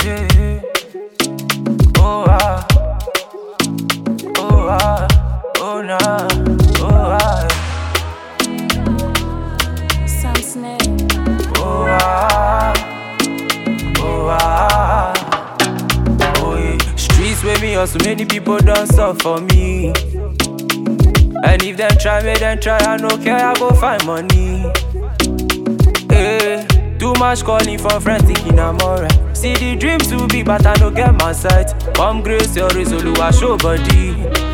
yeah. Oh ah, oh ah, oh nah, oh ah, Sam Snare. oh ah, oh ah. Oh yeah, streets with me, also many people done stuff for me. And if them try, make them try, I no care, I go find money. Hey, too much calling for friends, thinking I'm alright. See the dream too big, but I no get my sight. Come grace your resolution, show body.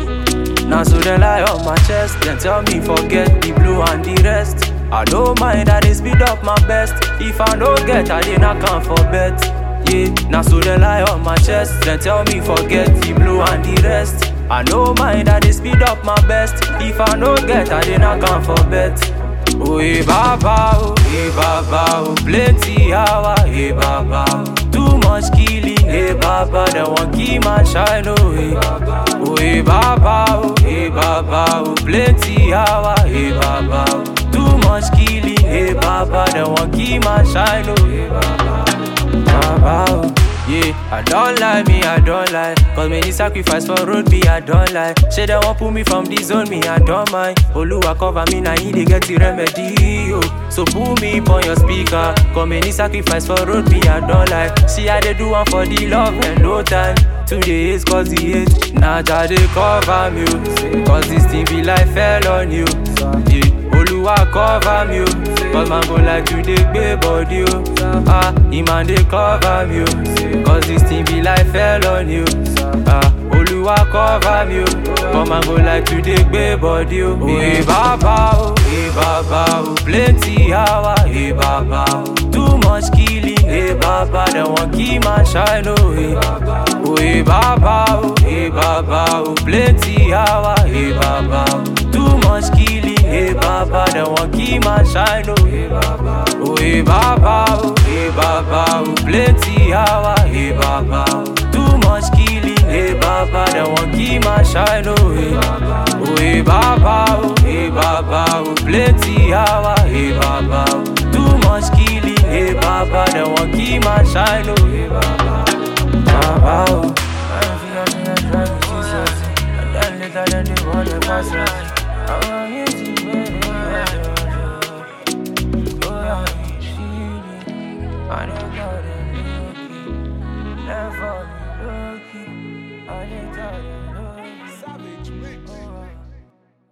Now so they lie on my chest, then tell me forget the blue and the rest. I don't mind, I dey speed up my best. If I don't get, I dey not come for bet. Yeah, now so they lie on my chest, then tell me forget the blue and the rest. I no mind, I dey speed up my best. If I don't get, I dey not come for bet. Oh, hey, baba, oh, hey, baba, oh, plenty hour, hey, baba, oh. Too much killing, hey, baba, they want keep my shine, oh, hey, oh, hey, baba, oh, hey, baba, oh, plenty hour, hey, baba, oh. Too much killing, hey, baba, they want keep my shine, oh, hey, baba, baba, oh. Yeah, I don't lie, me, I don't lie. Cause many sacrifice for road, me, I don't lie. Say they want put me from the zone, me, I don't mind. Oluwa cover me, now he dey get the remedy. Oh. So put me on your speaker. Cause many sacrifice for road, me, I don't lie. See, I dey do one for the love and no time. Today is cause the hate. Now nah, they cover me. oh. Cause this thing be like fell on you. Yeah. Oluwa cover me, oh. Cause man go like to dey gbé body, oh. Ah, him man dey cover me, oh. Cause this thing be like fell on you. Ah, Oluwa cover me, oh. Cause man go like to dey gbé body, oh. Hey baba, oh, hey baba, oh. Plenty hour, hey baba, oh. Too much killing, hey baba. They want keep my shine, oh, hey. Oh, hey baba, oh, hey baba, oh. Plenty hour, hey baba, oh. Too much killing, hey baba. They want keep my shine, oh, hey baba. Oh, hey baba, oh, hey baba, oh. Plenty hour, hey baba, oh. Too much killing, hey baba. They want keep my shine, oh, hey baba. Oh, hey baba, oh, hey baba, oh. Plenty hour, hey baba, oh. Too much killing, hey baba. They want keep my shine, oh, hey baba. Baba, oh. I feel like I'm driving Jesus. And then later, then they want to pass me. I want you to